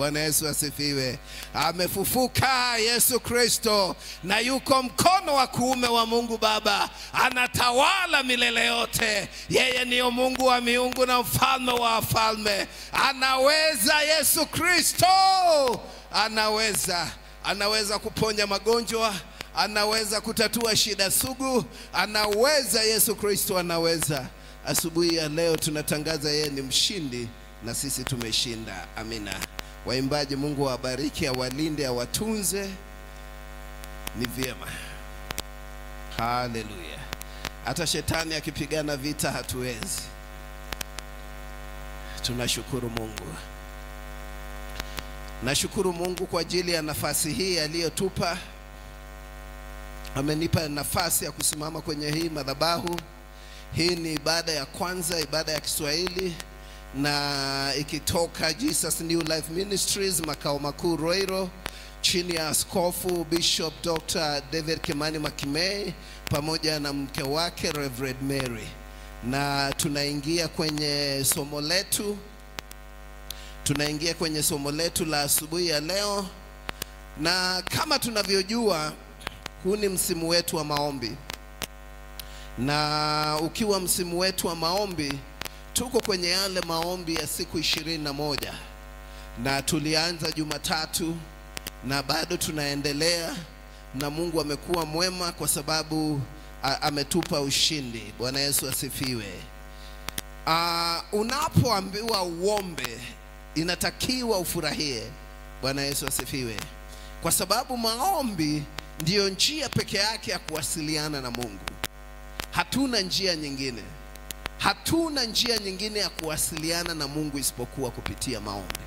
Bwana Yesu asifiwe. Amefufuka Yesu Kristo, na yuko mkono wa kuume wa Mungu Baba, anatawala milele yote. Yeye ndiyo Mungu wa miungu na mfalme wa wafalme. Anaweza Yesu Kristo, anaweza, anaweza kuponya magonjwa anaweza kutatua shida sugu, anaweza. Yesu Kristo anaweza. Asubuhi ya leo tunatangaza yeye ni mshindi na sisi tumeshinda. Amina. Waimbaji, Mungu awabariki, awalinde, awatunze. Ni vyema. Haleluya. Hata shetani akipigana vita hatuwezi. Tunashukuru Mungu. Nashukuru Mungu kwa ajili ya nafasi hii aliyotupa amenipa nafasi ya kusimama kwenye hii madhabahu. Hii ni ibada ya kwanza, ibada ya Kiswahili na ikitoka Jesus New Life Ministries makao makuu Roiro, chini ya Askofu Bishop Dr. David Kimani Makimei pamoja na mke wake Reverend Mary, na tunaingia kwenye somo letu, tunaingia kwenye somo letu la asubuhi ya leo, na kama tunavyojua huu ni msimu wetu wa maombi, na ukiwa msimu wetu wa maombi, tuko kwenye yale maombi ya siku ishirini na moja na tulianza Jumatatu na bado tunaendelea, na Mungu amekuwa mwema kwa sababu a, ametupa ushindi. Bwana Yesu asifiwe. Uh, unapoambiwa uombe, inatakiwa ufurahie. Bwana Yesu asifiwe, kwa sababu maombi ndiyo njia peke yake ya kuwasiliana na Mungu. Hatuna njia nyingine, hatuna njia nyingine ya kuwasiliana na Mungu isipokuwa kupitia maombi.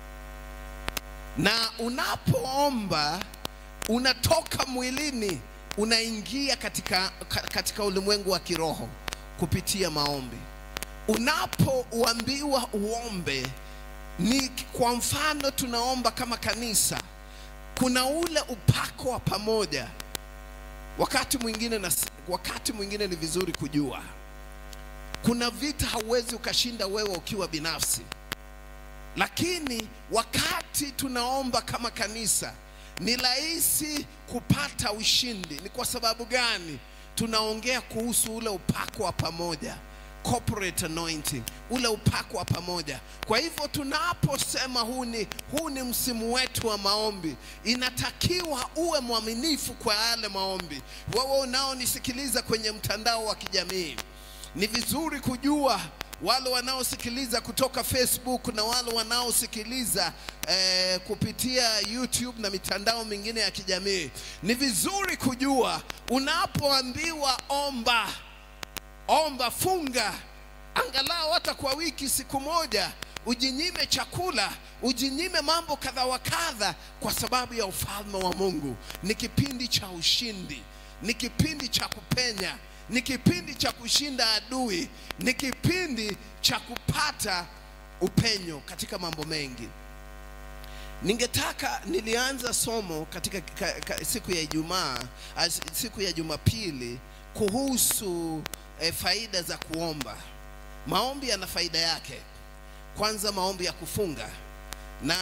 Na unapoomba unatoka mwilini unaingia katika, katika ulimwengu wa kiroho kupitia maombi. Unapoambiwa uombe, ni kwa mfano tunaomba kama kanisa kuna ule upako wa pamoja. Wakati mwingine na, wakati mwingine ni vizuri kujua kuna vita hauwezi ukashinda wewe ukiwa binafsi, lakini wakati tunaomba kama kanisa ni rahisi kupata ushindi. Ni kwa sababu gani? Tunaongea kuhusu ule upako wa pamoja corporate anointing, ule upako wa pamoja. Kwa hivyo tunaposema huu ni, huu ni msimu wetu wa maombi, inatakiwa uwe mwaminifu kwa yale maombi. Wewe unaonisikiliza kwenye mtandao wa kijamii, ni vizuri kujua wale wanaosikiliza kutoka Facebook na wale wanaosikiliza eh, kupitia YouTube na mitandao mingine ya kijamii, ni vizuri kujua unapoambiwa omba omba, funga angalau hata kwa wiki siku moja, ujinyime chakula, ujinyime mambo kadha wa kadha, kwa sababu ya ufalme wa Mungu. Ni kipindi cha ushindi, ni kipindi cha kupenya, ni kipindi cha kushinda adui, ni kipindi cha kupata upenyo katika mambo mengi. Ningetaka nilianza somo katika ka, ka, siku ya Ijumaa, siku ya Jumapili kuhusu e, faida za kuomba. Maombi yana faida yake. Kwanza, maombi ya kufunga, na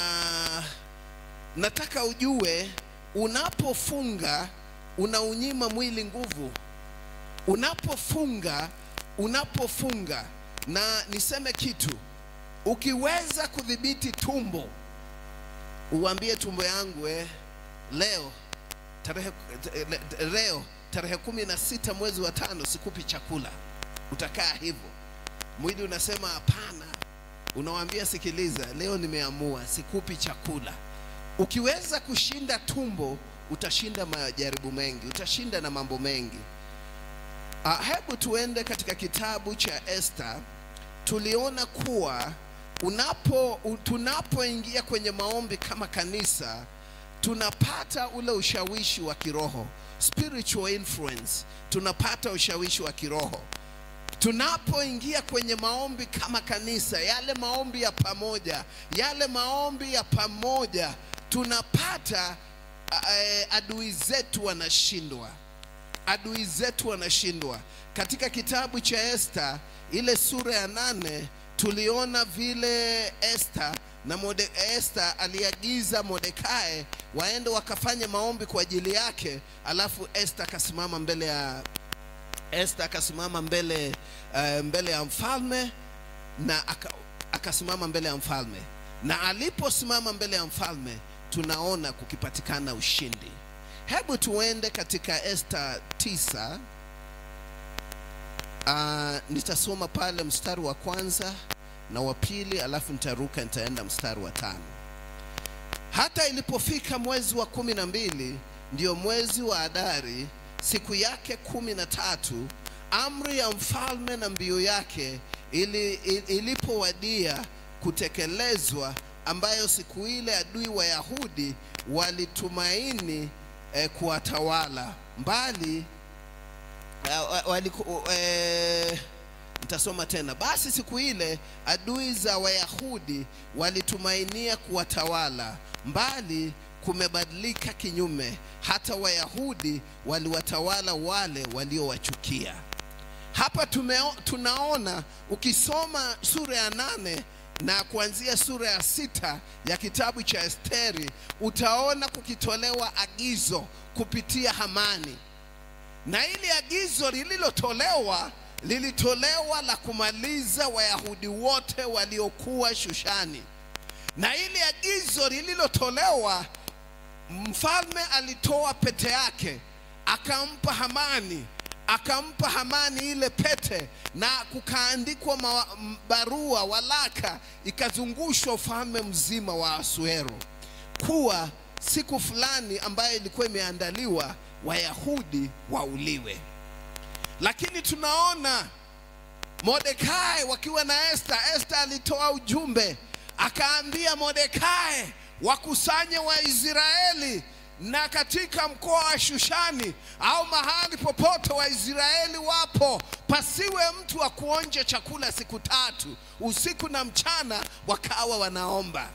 nataka ujue, unapofunga unaunyima mwili nguvu. Unapofunga, unapofunga, na niseme kitu, ukiweza kudhibiti tumbo, uambie tumbo yangu eh, leo tarehe leo tarehe kumi na sita mwezi wa tano sikupi chakula, utakaa hivyo. Mwili unasema hapana, unawambia sikiliza, leo nimeamua sikupi chakula. Ukiweza kushinda tumbo, utashinda majaribu mengi, utashinda na mambo mengi. Uh, hebu tuende katika kitabu cha Esther. Tuliona kuwa unapo tunapoingia kwenye maombi kama kanisa tunapata ule ushawishi wa kiroho spiritual influence, tunapata ushawishi wa kiroho tunapoingia kwenye maombi kama kanisa, yale maombi ya pamoja, yale maombi ya pamoja, tunapata uh, adui zetu wanashindwa, adui zetu wanashindwa. Katika kitabu cha Esther ile sura ya nane tuliona vile Esther na Morde, Esther aliagiza Mordekai waende wakafanye maombi kwa ajili yake, alafu Esther akasimama mbele ya Esther akasimama mbele uh, mbele ya mfalme na aka, akasimama mbele ya mfalme, na aliposimama mbele ya mfalme tunaona kukipatikana ushindi. Hebu tuende katika Esther tisa. Uh, nitasoma pale mstari wa kwanza na wa pili, alafu nitaruka nitaenda mstari wa tano. Hata ilipofika mwezi wa kumi na mbili, ndio mwezi wa Adari, siku yake kumi na tatu, amri ya mfalme na mbio yake ili, ili, ilipowadia kutekelezwa, ambayo siku ile adui wa Yahudi walitumaini eh, kuwatawala mbali uh, waliku, eh, nitasoma tena. Basi siku ile adui za Wayahudi walitumainia kuwatawala, mbali kumebadilika kinyume, hata Wayahudi waliwatawala wale waliowachukia. Hapa tumeo, tunaona ukisoma sura ya nane na kuanzia sura ya sita ya kitabu cha Esteri utaona kukitolewa agizo kupitia Hamani, na ili agizo lililotolewa lilitolewa la kumaliza Wayahudi wote waliokuwa Shushani, na ili agizo lililotolewa, mfalme alitoa pete yake akampa Hamani akampa Hamani ile pete na kukaandikwa ma- m- barua walaka, ikazungushwa ufalme mzima wa Asuero kuwa siku fulani ambayo ilikuwa imeandaliwa Wayahudi wauliwe. Lakini tunaona Mordekai wakiwa na Esther, Esther alitoa ujumbe akaambia Mordekai wakusanye Waisraeli na katika mkoa wa Shushani au mahali popote Waisraeli wapo, pasiwe mtu wa kuonja chakula siku tatu, usiku na mchana, wakawa wanaomba.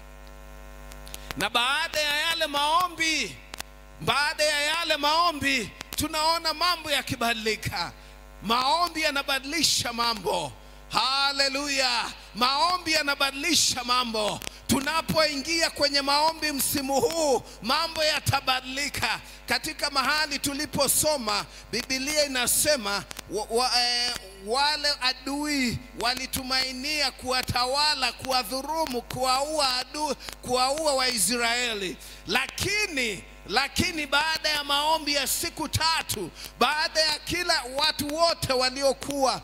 Na baada ya yale maombi, baada ya yale maombi, tunaona mambo yakibadilika. Maombi yanabadilisha mambo. Haleluya! Maombi yanabadilisha mambo. Tunapoingia kwenye maombi msimu huu, mambo yatabadilika. Katika mahali tuliposoma, Biblia inasema wa, wa, eh, wale adui walitumainia kuwatawala, kuwadhurumu, kuwaua adui, kuwaua Waisraeli, lakini lakini baada ya maombi ya siku tatu, baada ya kila watu wote waliokuwa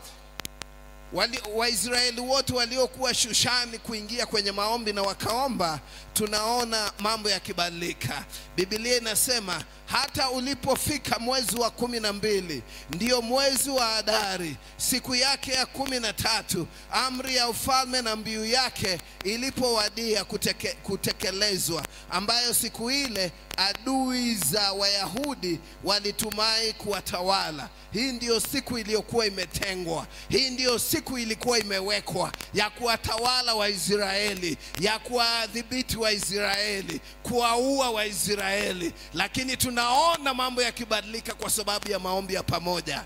wali, Waisraeli wote waliokuwa Shushani kuingia kwenye maombi na wakaomba, tunaona mambo yakibadilika. Biblia inasema hata ulipofika mwezi wa kumi na mbili, ndiyo mwezi wa Adari, siku yake ya kumi na tatu, amri ya ufalme na mbiu yake ilipowadia kuteke, kutekelezwa, ambayo siku ile adui za Wayahudi walitumai kuwatawala. Hii ndiyo siku iliyokuwa imetengwa, hii ndiyo siku ilikuwa imewekwa ya kuwatawala Waisraeli, ya kuwadhibiti Waisraeli, kuwaua Waisraeli, lakini tunaona mambo yakibadilika kwa sababu ya maombi ya pamoja.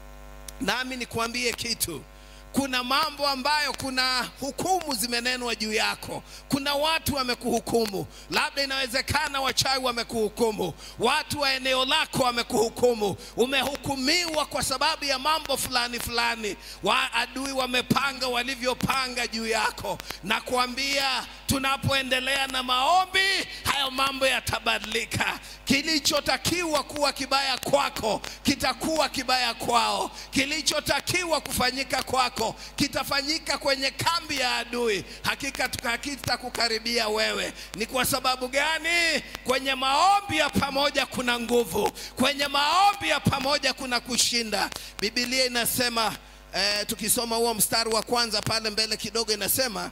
Nami nikuambie kitu, kuna mambo ambayo kuna hukumu zimenenwa juu yako. Kuna watu wamekuhukumu, labda inawezekana wachawi wamekuhukumu, watu wa eneo lako wamekuhukumu, umehukumiwa kwa sababu ya mambo fulani fulani, wa adui wamepanga walivyopanga juu yako, na kuambia tunapoendelea na maombi, hayo mambo yatabadilika. Kilichotakiwa kuwa kibaya kwako kitakuwa kibaya kwao, kilichotakiwa kufanyika kwako kitafanyika kwenye kambi ya adui, hakika hakitakukaribia wewe. Ni kwa sababu gani? Kwenye maombi ya pamoja kuna nguvu, kwenye maombi ya pamoja kuna kushinda. Biblia inasema eh, tukisoma huo mstari wa kwanza pale mbele kidogo inasema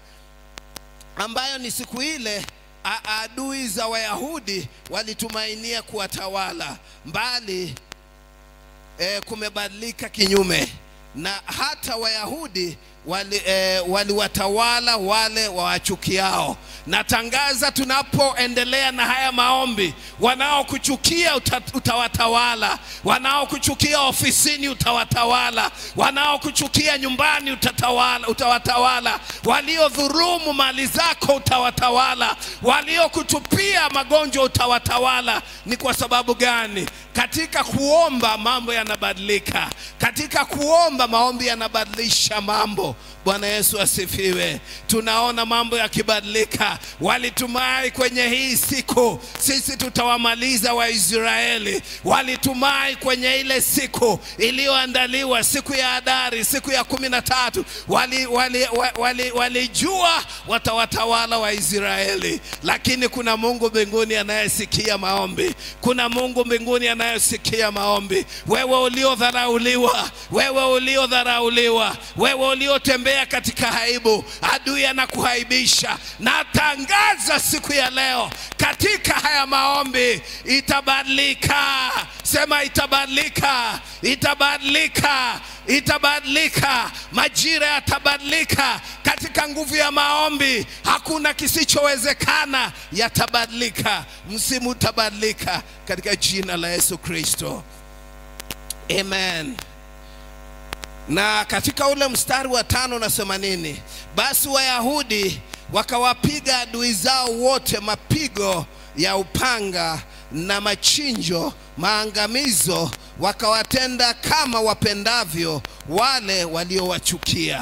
ambayo ni siku ile a- adui za Wayahudi walitumainia kuwatawala, mbali e, kumebadilika kinyume, na hata Wayahudi wali, eh, waliwatawala wale wawachukiao. Natangaza tunapoendelea na haya maombi, wanaokuchukia uta, utawatawala, wanaokuchukia ofisini utawatawala, wanaokuchukia nyumbani utatawala, utawatawala, waliodhurumu mali zako utawatawala, waliokutupia magonjwa utawatawala. Ni kwa sababu gani? Katika kuomba mambo yanabadilika, katika kuomba maombi yanabadilisha mambo. Bwana Yesu asifiwe. Tunaona mambo yakibadilika. Walitumai kwenye hii siku, sisi tutawamaliza Waisraeli. Walitumai kwenye ile siku iliyoandaliwa, siku ya Adari, siku ya kumi na tatu. Walijua wali, wali, wali, walijua watawatawala Waisraeli, lakini kuna Mungu mbinguni anayesikia maombi. Kuna Mungu mbinguni anayesikia maombi. Wewe uliodharauliwa, wewe uliodharauliwa, wewe uliotembea katika aibu, adui anakuhaibisha. Natangaza siku ya leo katika haya maombi itabadilika. Sema itabadilika, itabadilika, itabadilika. Majira yatabadilika katika nguvu ya maombi. Hakuna kisichowezekana, yatabadilika. Msimu utabadilika katika jina la Yesu Kristo, amen. Na katika ule mstari wa tano nasema nini? Basi Wayahudi wakawapiga adui zao wote mapigo ya upanga na machinjo, maangamizo, wakawatenda kama wapendavyo wale waliowachukia.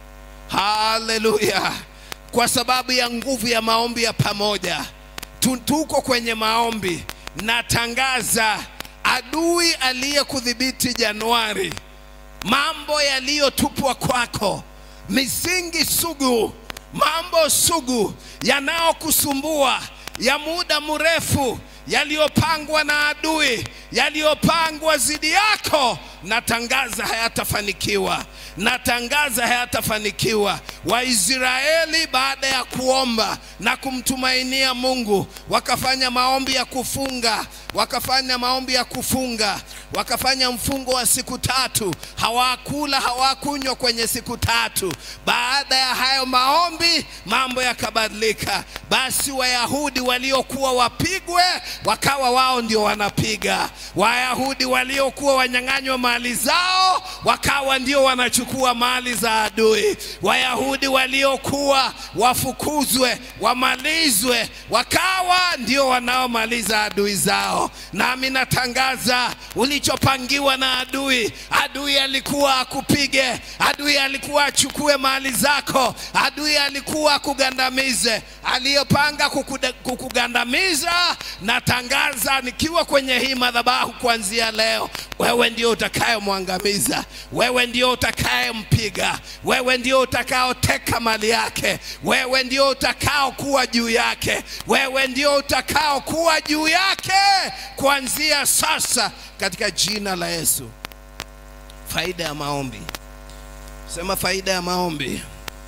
Haleluya! Kwa sababu ya nguvu ya maombi ya pamoja, Tu- tuko kwenye maombi. Natangaza adui aliyekudhibiti Januari, mambo yaliyotupwa kwako, misingi sugu, mambo sugu yanayokusumbua ya muda mrefu, yaliyopangwa na adui, yaliyopangwa dhidi yako, natangaza hayatafanikiwa, natangaza hayatafanikiwa. Waisraeli baada ya kuomba na kumtumainia Mungu, wakafanya maombi ya kufunga, wakafanya maombi ya kufunga, wakafanya mfungo wa siku tatu, hawakula hawakunywa kwenye siku tatu. Baada ya hayo maombi, mambo yakabadilika. Basi Wayahudi waliokuwa wapigwe, wakawa wao ndio wanapiga. Wayahudi waliokuwa wanyang'anywa mali zao, wakawa ndio wanachukua mali za adui. Wayahudi waliokuwa wafukuzwe, wamalizwe, wakawa ndio wanaomaliza adui zao. Nami natangaza ulichopangiwa na adui, adui alikuwa akupige, adui alikuwa achukue mali zako, adui alikuwa akugandamize, aliyopanga kukuda- kukugandamiza, natangaza nikiwa kwenye hii madhabahu kuanzia leo, wewe ndio utakayemwangamiza, wewe ndio utakayempiga, wewe ndio utakaoteka mali yake, wewe ndio utakaokuwa juu yake, wewe ndio utakaokuwa juu yake kuanzia sasa, katika jina la Yesu. Faida ya maombi, sema faida ya maombi,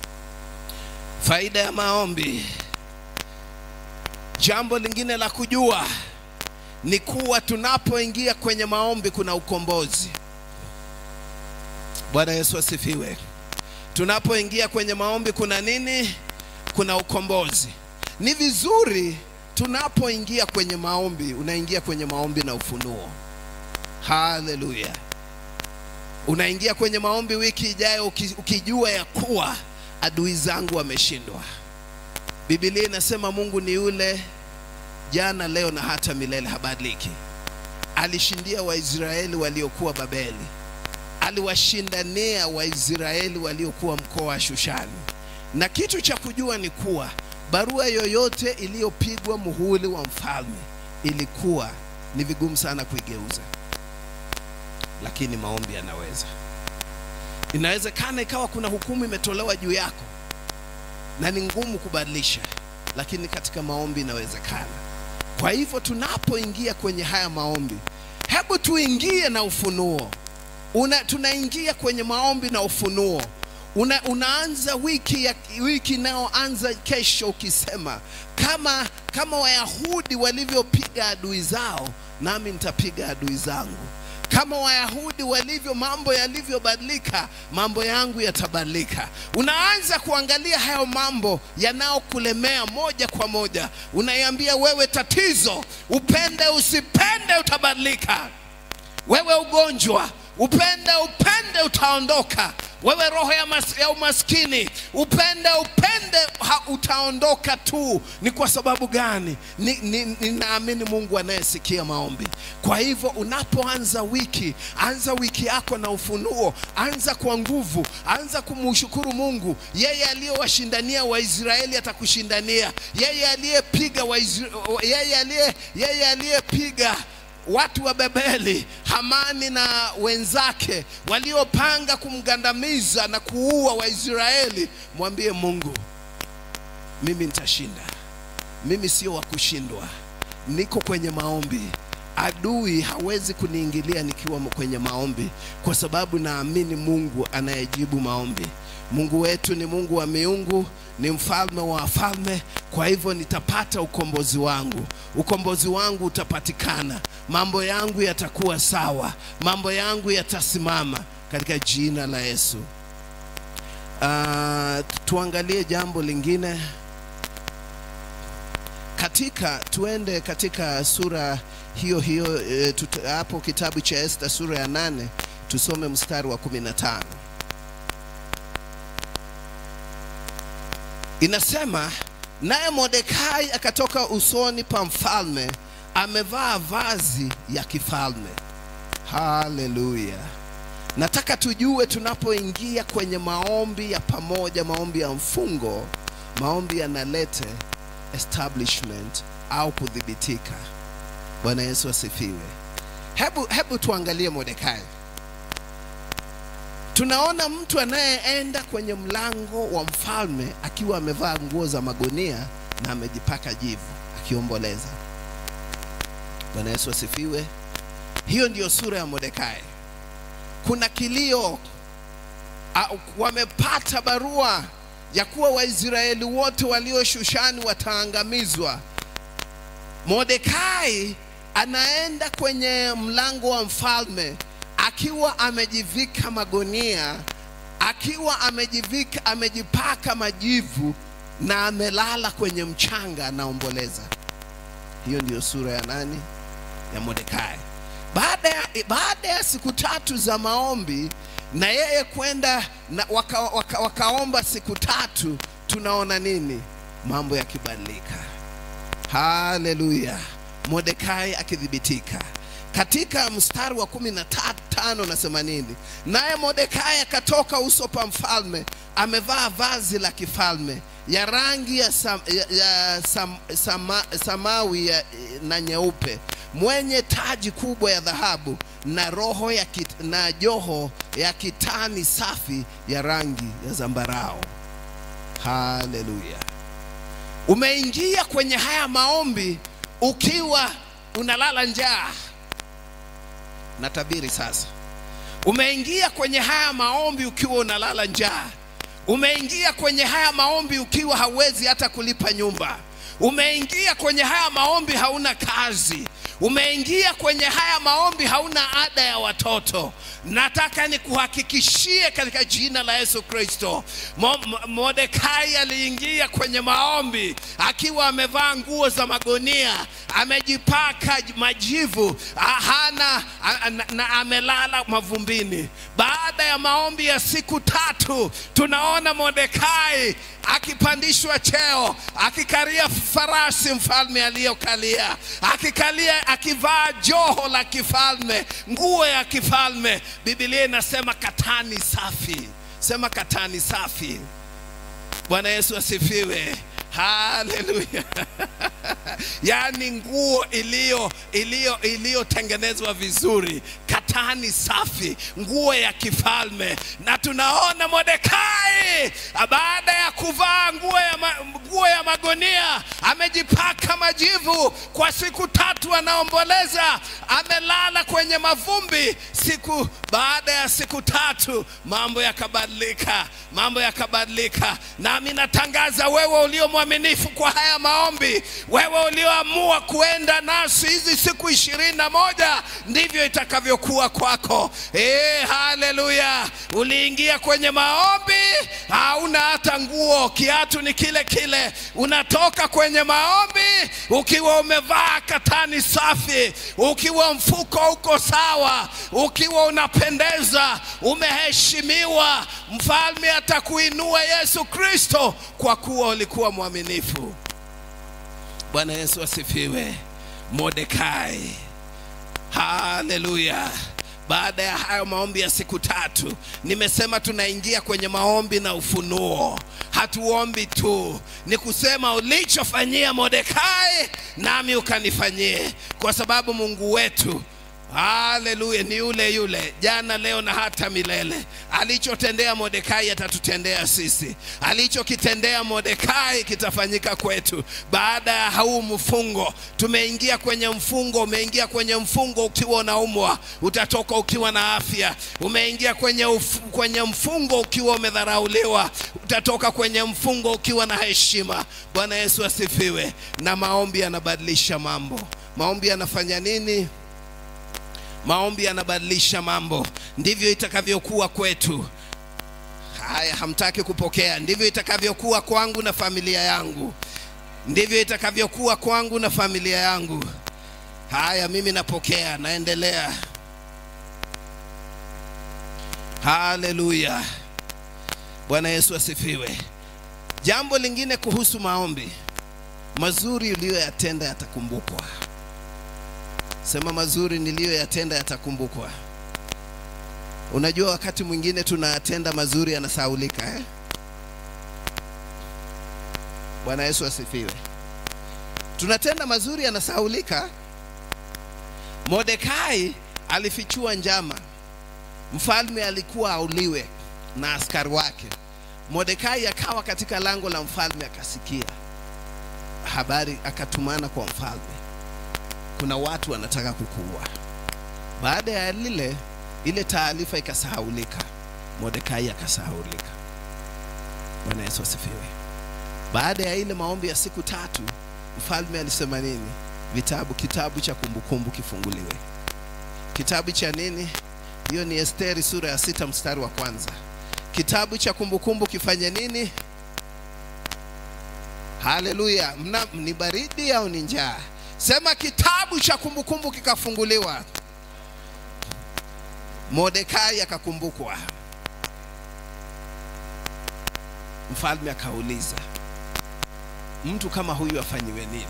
faida ya maombi. Jambo lingine la kujua ni kuwa tunapoingia kwenye maombi kuna ukombozi. Bwana Yesu asifiwe. Tunapoingia kwenye maombi kuna nini? Kuna ukombozi. Ni vizuri tunapoingia kwenye maombi, unaingia kwenye maombi na ufunuo. Haleluya! Unaingia kwenye maombi wiki ijayo uki- ukijua ya kuwa adui zangu wameshindwa. Biblia inasema Mungu ni yule jana, leo na hata milele, habadiliki. Alishindia Waisraeli waliokuwa Babeli, aliwashindania Waisraeli waliokuwa mkoa wa Shushani. Na kitu cha kujua ni kuwa barua yoyote iliyopigwa muhuri wa mfalme ilikuwa ni vigumu sana kuigeuza, lakini maombi yanaweza. Inawezekana ikawa kuna hukumu imetolewa juu yako na ni ngumu kubadilisha, lakini katika maombi inawezekana. Kwa hivyo tunapoingia kwenye haya maombi, hebu tuingie na ufunuo. Una, tunaingia kwenye maombi na ufunuo. Una, unaanza wiki ya wiki inayoanza kesho ukisema kama kama Wayahudi walivyopiga adui zao, nami nitapiga adui zangu. kama Wayahudi walivyo, mambo yalivyobadilika, mambo yangu yatabadilika. Unaanza kuangalia hayo mambo yanayokulemea moja kwa moja, unaiambia wewe, tatizo, upende usipende, utabadilika. Wewe ugonjwa, upende upende, utaondoka. Wewe roho ya, mas, ya umaskini, upende upende, ha, utaondoka tu. Ni kwa sababu gani? Ninaamini ni, ni Mungu anayesikia maombi. Kwa hivyo unapoanza wiki, anza wiki yako na ufunuo, anza kwa nguvu, anza kumshukuru Mungu. Yeye aliyowashindania Waisraeli atakushindania. Yeye aliyepiga yeye aliye yeye aliyepiga watu wa Babeli, Hamani na wenzake waliopanga kumgandamiza na kuua Waisraeli, mwambie Mungu, mimi nitashinda. Mimi sio wa kushindwa, niko kwenye maombi. Adui hawezi kuniingilia nikiwa kwenye maombi, kwa sababu naamini Mungu anayejibu maombi. Mungu wetu ni Mungu wa miungu, ni mfalme wa wafalme. Kwa hivyo nitapata ukombozi wangu, ukombozi wangu utapatikana, mambo yangu yatakuwa sawa, mambo yangu yatasimama katika jina la Yesu. Uh, tuangalie jambo lingine katika, tuende katika sura hiyo hiyo e, tuta, hapo kitabu cha Esta sura ya nane tusome mstari wa kumi na tano. Inasema, naye Mordekai akatoka usoni pa mfalme amevaa vazi ya kifalme. Haleluya! Nataka tujue tunapoingia kwenye maombi ya pamoja, maombi ya mfungo, maombi yanalete establishment au kudhibitika. Bwana Yesu asifiwe. Hebu, hebu tuangalie Mordekai. Tunaona mtu anayeenda kwenye mlango wa mfalme akiwa amevaa nguo za magunia na amejipaka jivu akiomboleza. Bwana Yesu asifiwe. Hiyo ndiyo sura ya Mordekai. Kuna kilio, wamepata barua ya kuwa Waisraeli wote walio Shushani wataangamizwa. Mordekai anaenda kwenye mlango wa mfalme akiwa amejivika magunia, akiwa amejivika, amejipaka majivu na amelala kwenye mchanga anaomboleza. Hiyo ndiyo sura ya nani? Ya Mordekai. Baada ya, baada ya siku tatu za maombi na yeye kwenda na waka, waka, wakaomba siku tatu, tunaona nini? Mambo yakibadilika. Haleluya! Mordekai akithibitika katika mstari wa kumi na tano nasema nini? Naye Mordekai akatoka uso pa mfalme amevaa vazi la kifalme ya rangi ya, sam, ya, ya sam, sama, samawi ya, na nyeupe mwenye taji kubwa ya dhahabu na roho ya kit, na joho ya kitani safi ya rangi ya zambarao. Haleluya! Umeingia kwenye haya maombi ukiwa unalala njaa. Natabiri sasa, umeingia kwenye haya maombi ukiwa unalala njaa. Umeingia kwenye haya maombi ukiwa hauwezi hata kulipa nyumba. Umeingia kwenye haya maombi hauna kazi. Umeingia kwenye haya maombi hauna ada ya watoto. Nataka nikuhakikishie katika jina la Yesu Kristo, Mordekai aliingia kwenye maombi akiwa amevaa nguo za magunia, amejipaka majivu, hana na, na amelala mavumbini. Baada ya maombi ya siku tatu, tunaona Mordekai akipandishwa cheo, akikalia farasi mfalme aliyokalia, akikalia, akivaa joho la kifalme, nguo ya kifalme. Biblia inasema katani safi. Sema katani safi. Bwana Yesu asifiwe. Haleluya! yaani nguo iliyo iliyo iliyotengenezwa vizuri, katani safi, nguo ya kifalme. Na tunaona Mordekai baada ya kuvaa nguo ya, ma, nguo ya magunia amejipaka majivu kwa siku tatu, anaomboleza, amelala kwenye mavumbi siku. Baada ya siku tatu mambo yakabadilika, mambo yakabadilika. Nami natangaza wewe ulio mwaminifu kwa haya maombi, wewe ulioamua kuenda nasi hizi siku ishirini na moja, ndivyo itakavyokuwa kufungua kwako. Eh, haleluya! Uliingia kwenye maombi, hauna hata nguo, kiatu ni kile kile. Unatoka kwenye maombi ukiwa umevaa katani safi, ukiwa mfuko uko sawa, ukiwa unapendeza, umeheshimiwa. Mfalme atakuinua Yesu Kristo, kwa kuwa ulikuwa mwaminifu. Bwana Yesu asifiwe. Mordekai, haleluya. Baada ya hayo maombi ya siku tatu, nimesema tunaingia kwenye maombi na ufunuo. Hatuombi tu, ni kusema ulichofanyia Mordekai nami ukanifanyie, kwa sababu Mungu wetu Haleluya, ni yule yule jana, leo na hata milele. Alichotendea Mordekai atatutendea sisi, alichokitendea Mordekai kitafanyika kwetu. Baada ya huu mfungo, tumeingia kwenye mfungo. Umeingia kwenye mfungo ukiwa unaumwa, utatoka ukiwa na afya. Umeingia kwenye, uf, kwenye mfungo ukiwa umedharauliwa, utatoka kwenye mfungo ukiwa na heshima. Bwana Yesu asifiwe. Na maombi yanabadilisha mambo. Maombi yanafanya nini? Maombi yanabadilisha mambo. Ndivyo itakavyokuwa kwetu. Haya, hamtaki kupokea. Ndivyo itakavyokuwa kwangu na familia yangu. Ndivyo itakavyokuwa kwangu na familia yangu. Haya, mimi napokea, naendelea. Haleluya, Bwana Yesu asifiwe. Jambo lingine kuhusu maombi, mazuri uliyoyatenda yatakumbukwa. Sema mazuri niliyoyatenda yatakumbukwa. Unajua, wakati mwingine tunayatenda mazuri yanasahaulika eh? Bwana Yesu asifiwe. Tunatenda mazuri yanasahaulika. Mordekai alifichua njama, mfalme alikuwa auliwe na askari wake. Mordekai akawa katika lango la mfalme, akasikia habari, akatumana kwa mfalme kuna watu wanataka kukuua. Baada ya lile ile taarifa ikasahaulika, Mordekai akasahaulika. Bwana Yesu asifiwe. Baada ya ile maombi ya siku tatu, mfalme alisema nini? Vitabu, kitabu cha kumbukumbu kifunguliwe. Kitabu cha nini? Hiyo ni Esteri sura ya sita mstari wa kwanza. Kitabu cha kumbukumbu kifanye nini? Haleluya! Mna ni baridi au ni njaa? Sema kitabu cha kumbukumbu kikafunguliwa. Mordekai akakumbukwa. Mfalme akauliza, mtu kama huyu afanyiwe nini?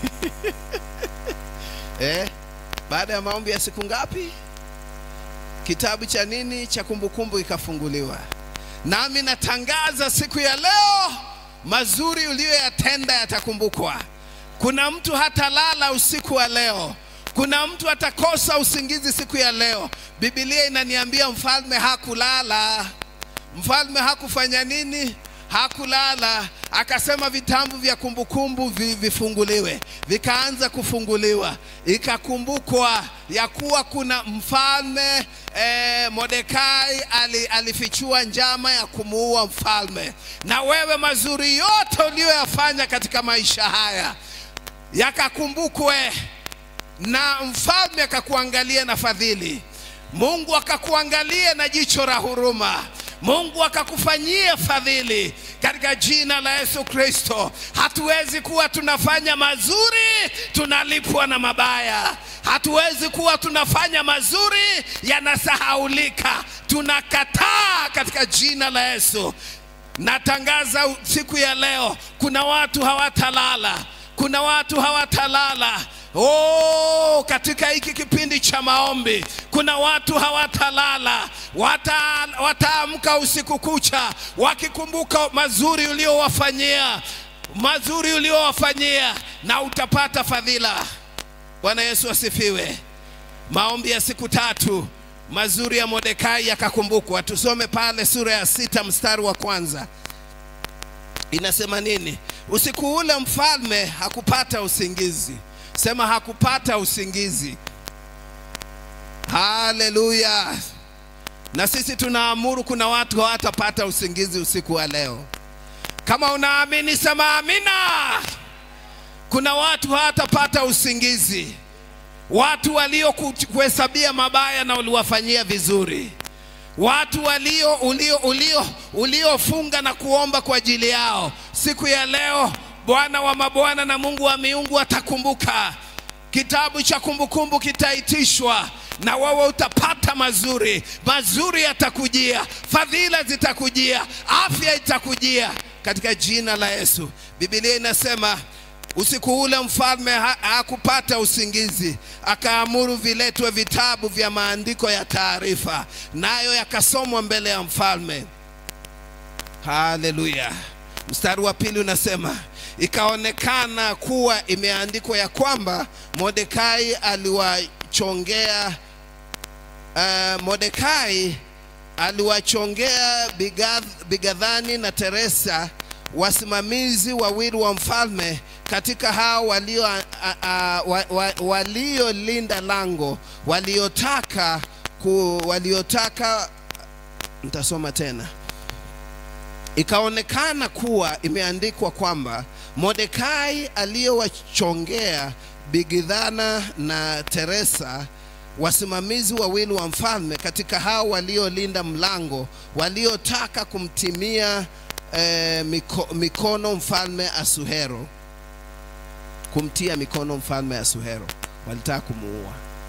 eh? Baada ya maombi ya siku ngapi? Kitabu cha nini cha kumbukumbu ikafunguliwa. Nami natangaza siku ya leo, mazuri uliyoyatenda yatakumbukwa. Kuna mtu hatalala usiku wa leo. Kuna mtu atakosa usingizi siku ya leo. Biblia inaniambia mfalme hakulala. Mfalme hakufanya nini? Hakulala. Akasema vitabu vya kumbukumbu vi- vifunguliwe, vikaanza kufunguliwa, ikakumbukwa ya kuwa kuna mfalme eh, Mordekai ali, alifichua njama ya kumuua mfalme. Na wewe mazuri yote uliyoyafanya katika maisha haya yakakumbukwe na mfalme akakuangalia na fadhili, Mungu akakuangalia na jicho la huruma, Mungu akakufanyia fadhili katika jina la Yesu Kristo. Hatuwezi kuwa tunafanya mazuri tunalipwa na mabaya. Hatuwezi kuwa tunafanya mazuri yanasahaulika. Tunakataa katika jina la Yesu. Natangaza siku ya leo, kuna watu hawatalala, kuna watu hawatalala. Oh, katika hiki kipindi cha maombi kuna watu hawatalala, wata, wataamka usiku kucha wakikumbuka mazuri uliowafanyia, mazuri uliowafanyia, na utapata fadhila. Bwana Yesu asifiwe. Maombi ya siku tatu mazuri ya Mordekai yakakumbukwa. Tusome pale sura ya sita mstari wa kwanza inasema nini? Usiku ule mfalme hakupata usingizi. Sema hakupata usingizi. Haleluya! Na sisi tunaamuru, kuna watu hawatapata usingizi usiku wa leo. Kama unaamini sema amina. Kuna watu hawatapata usingizi. watu waliokuhesabia mabaya na uliwafanyia vizuri, watu walio ulio ulio uliofunga na kuomba kwa ajili yao. Siku ya leo Bwana wa mabwana na Mungu wa miungu atakumbuka. Kitabu cha kumbukumbu kitaitishwa na wewe utapata mazuri. Mazuri yatakujia, fadhila zitakujia, afya itakujia katika jina la Yesu. Biblia inasema usiku ule mfalme ha- hakupata usingizi, akaamuru viletwe vitabu vya maandiko ya taarifa, nayo yakasomwa mbele ya mfalme. Haleluya. Mstari wa pili unasema ikaonekana kuwa imeandikwa ya kwamba Mordekai aliwachongea uh, Mordekai aliwachongea Bigath- Bigadhani na Teresa wasimamizi wawili wa mfalme katika hao walio a- a- wa- wa- waliolinda lango waliotaka ku, waliotaka nitasoma tena ikaonekana kuwa imeandikwa kwamba Mordekai aliyowachongea Bigidhana na Teresa wasimamizi wawili wa mfalme katika hao waliolinda mlango waliotaka kumtimia eh, miko, mikono mfalme Asuhero kumtia mikono mfalme Asuhero walitaka kumuua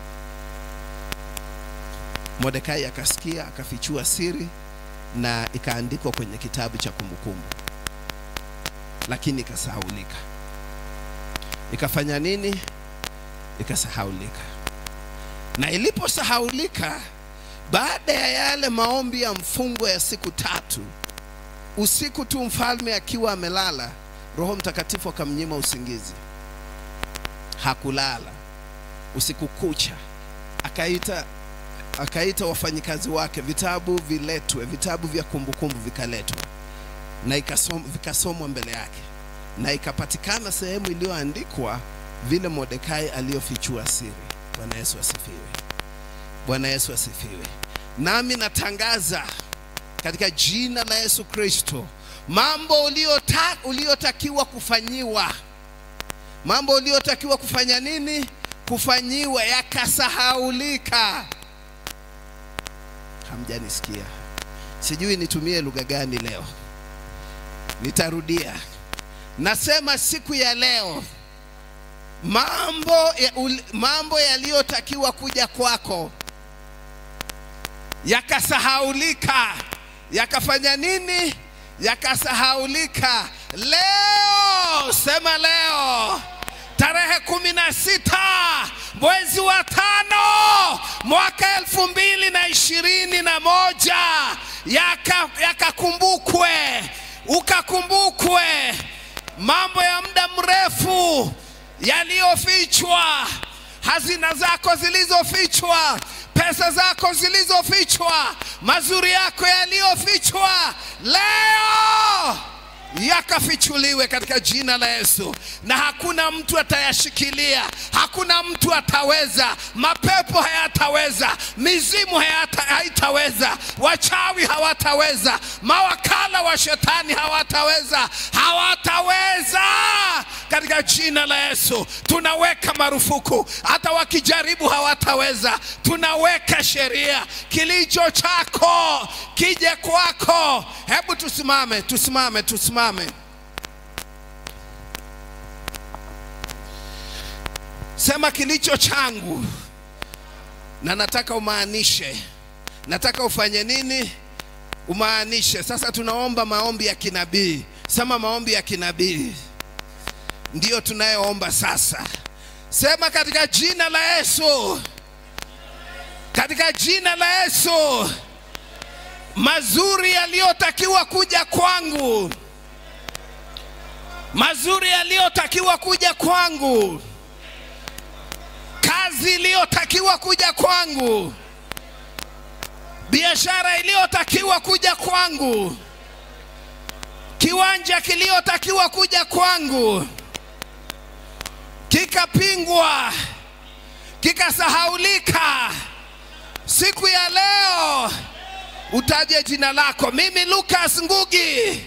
Mordekai akasikia akafichua siri na ikaandikwa kwenye kitabu cha kumbukumbu, lakini ikasahaulika. Ikafanya nini? Ikasahaulika. Na iliposahaulika, baada ya yale maombi ya mfungo ya siku tatu, usiku tu mfalme akiwa amelala, Roho Mtakatifu akamnyima usingizi. Hakulala usiku kucha, akaita akaita wafanyikazi wake, vitabu viletwe, vitabu vya kumbukumbu vikaletwa na ikasom, vikasomwa mbele yake, na ikapatikana sehemu iliyoandikwa vile Mordekai aliyofichua siri. Bwana Yesu asifiwe. Bwana Yesu asifiwe. Nami natangaza katika jina la Yesu Kristo, mambo uliota, uliotakiwa kufanyiwa, mambo uliotakiwa kufanya nini? Kufanyiwa yakasahaulika hamjanisikia. Sijui nitumie lugha gani leo. Nitarudia. Nasema siku ya leo mambo ya, ul, mambo yaliyotakiwa kuja kwako yakasahaulika. Yakafanya nini? Yakasahaulika. Leo, sema leo tarehe kumi na sita mwezi wa tano mwaka elfu mbili na ishirini na moja yakakumbukwe yaka ukakumbukwe mambo ya muda mrefu yaliyofichwa hazina zako zilizofichwa pesa zako zilizofichwa mazuri yako yaliyofichwa leo yakafichuliwe katika jina la Yesu, na hakuna mtu atayashikilia, hakuna mtu ataweza. Mapepo hayataweza, mizimu hayata, haitaweza, wachawi hawataweza, mawakala wa shetani hawataweza, hawataweza katika jina la Yesu. Tunaweka marufuku, hata wakijaribu hawataweza. Tunaweka sheria, kilicho chako kije kwako. Hebu tusimame, tusimame, tusimame. Sema kilicho changu, na nataka umaanishe. Nataka ufanye nini? Umaanishe. Sasa tunaomba maombi ya kinabii. Sema maombi ya kinabii ndiyo tunayoomba sasa. Sema katika jina la Yesu, katika jina la Yesu, mazuri yaliyotakiwa kuja kwangu, mazuri yaliyotakiwa kuja kwangu, kazi iliyotakiwa kuja kwangu, biashara iliyotakiwa kuja kwangu, kiwanja kiliyotakiwa kuja kwangu kikapingwa, kikasahaulika. Siku ya leo utaje jina lako. Mimi Lucas Ngugi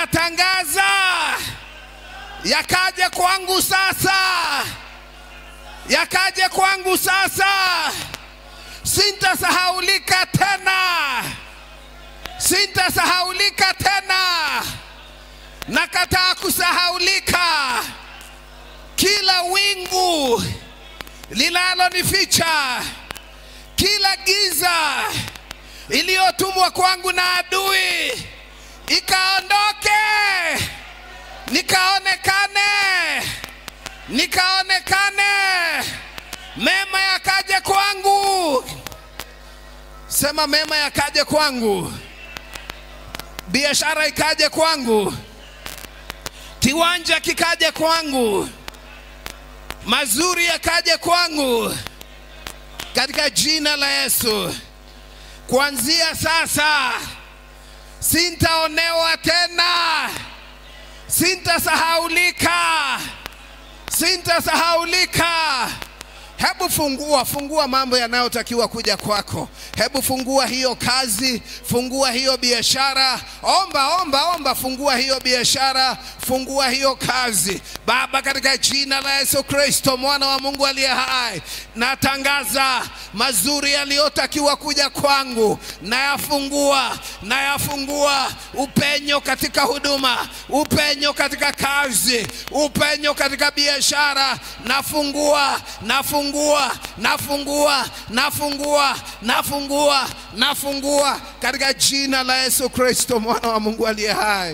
natangaza yakaje kwangu sasa, yakaje kwangu sasa, sintasahaulika tena, sintasahaulika tena, nakataa kusahaulika. Kila wingu linalonificha, kila giza iliyotumwa kwangu na adui ikaondoke, nikaonekane, nikaonekane, mema yakaje kwangu. Sema mema yakaje kwangu, biashara ikaje kwangu, kiwanja kikaje kwangu, mazuri yakaje kwangu, katika jina la Yesu. Kuanzia sasa sintaonewa tena, sintasahaulika, sintasahaulika. Hebu fungua fungua mambo yanayotakiwa kuja kwako. Hebu fungua hiyo kazi, fungua hiyo biashara. Omba, omba, omba, fungua hiyo biashara, fungua hiyo kazi. Baba, katika jina la Yesu Kristo, mwana wa Mungu aliye hai, natangaza mazuri yaliyotakiwa kuja kwangu, nayafungua, nayafungua. Upenyo katika huduma, upenyo katika kazi, upenyo katika biashara, nafungua, nafungua, nafungua, nafungua, nafungua, nafungua katika jina la Yesu Kristo, mwana wa Mungu aliye hai.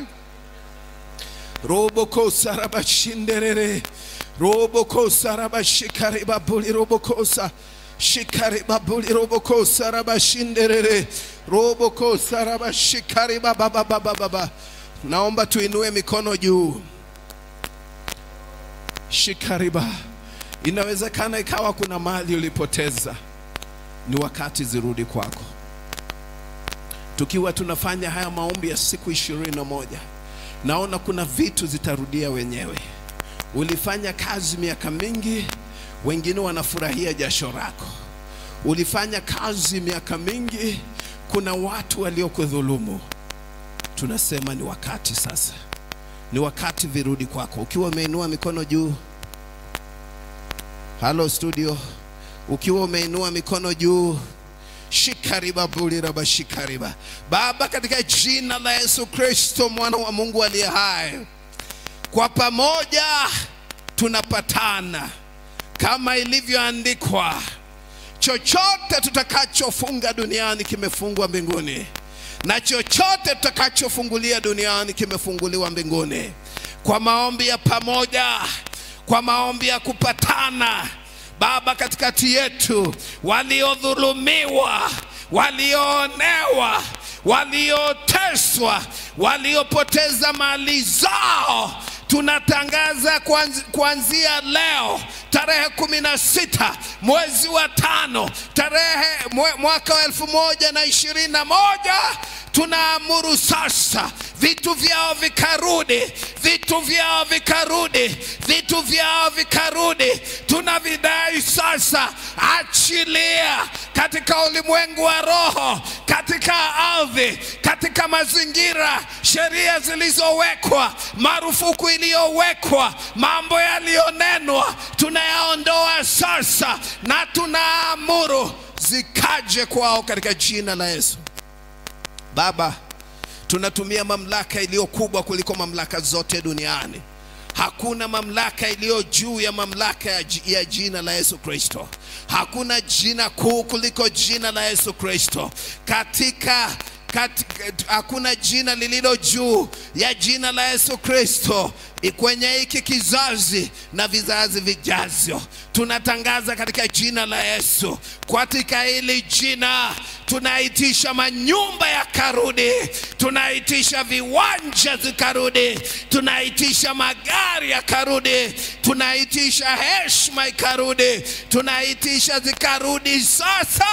robokosa rabashinderere robokosa rabashikaribabuli robokosa shikaribabuli robokosa rabashinderere robokosa rabashikaribababababa naomba tuinue mikono juu shikariba inawezekana ikawa kuna mali ulipoteza ni wakati zirudi kwako tukiwa tunafanya haya maombi ya siku ishirini na moja naona kuna vitu zitarudia wenyewe. Ulifanya kazi miaka mingi, wengine wanafurahia jasho lako. Ulifanya kazi miaka mingi, kuna watu waliokudhulumu. Tunasema ni wakati sasa, ni wakati virudi kwako. Ukiwa umeinua mikono juu, halo studio, ukiwa umeinua mikono juu shikariba buliraba shikariba. Baba, katika jina la Yesu Kristo mwana wa Mungu aliye hai, kwa pamoja tunapatana kama ilivyoandikwa, chochote tutakachofunga duniani kimefungwa mbinguni, na chochote tutakachofungulia duniani kimefunguliwa mbinguni. Kwa maombi ya pamoja, kwa maombi ya kupatana Baba, katikati yetu waliodhulumiwa, walioonewa, walioteswa, waliopoteza mali zao, tunatangaza kuanz- kuanzia leo tarehe kumi na sita mwezi wa tano tarehe mwe- mwaka wa elfu moja na ishirini na moja tunaamuru sasa vitu vyao vikarudi, vitu vyao vikarudi, vitu vyao vikarudi. Tunavidai sasa, achilia katika ulimwengu wa roho, katika ardhi, katika mazingira, sheria zilizowekwa, marufuku iliyowekwa, mambo yaliyonenwa, tunayaondoa sasa na tunaamuru zikaje kwao katika jina la Yesu. Baba, tunatumia mamlaka iliyo kubwa kuliko mamlaka zote duniani. Hakuna mamlaka iliyo juu ya mamlaka ya, ji- ya jina la Yesu Kristo. Hakuna jina kuu kuliko jina la Yesu Kristo. Katika katika, hakuna jina lililo juu ya jina la Yesu Kristo i- kwenye hiki kizazi na vizazi vijavyo. Tunatangaza katika jina la Yesu, katika hili jina tunaitisha manyumba yakarudi, tunaitisha viwanja zikarudi, tunaitisha magari yakarudi, tunaitisha heshima ikarudi, tunaitisha zikarudi sasa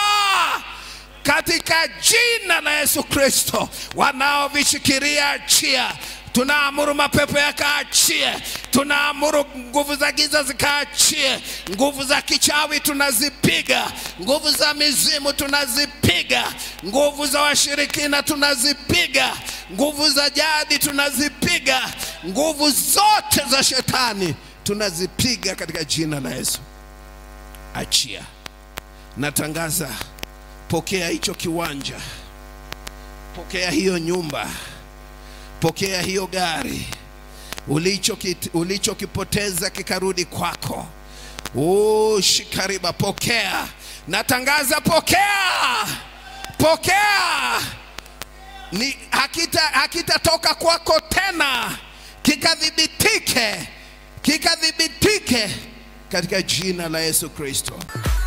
katika jina la Yesu Kristo. Wanaovishikilia achia, tunaamuru mapepo yakaachie, tunaamuru nguvu za giza zikaachie, nguvu za kichawi tunazipiga, nguvu za mizimu tunazipiga, nguvu za washirikina tunazipiga, nguvu za jadi tunazipiga, nguvu zote za shetani tunazipiga katika jina la Yesu. achia. Natangaza, pokea hicho kiwanja, pokea hiyo nyumba, pokea hiyo gari ulichokit- ulichokipoteza kikarudi kwako. Oh, shikariba, pokea. Natangaza, pokea, pokea ni hakita hakitatoka kwako tena, kikadhibitike, kikadhibitike katika jina la Yesu Kristo.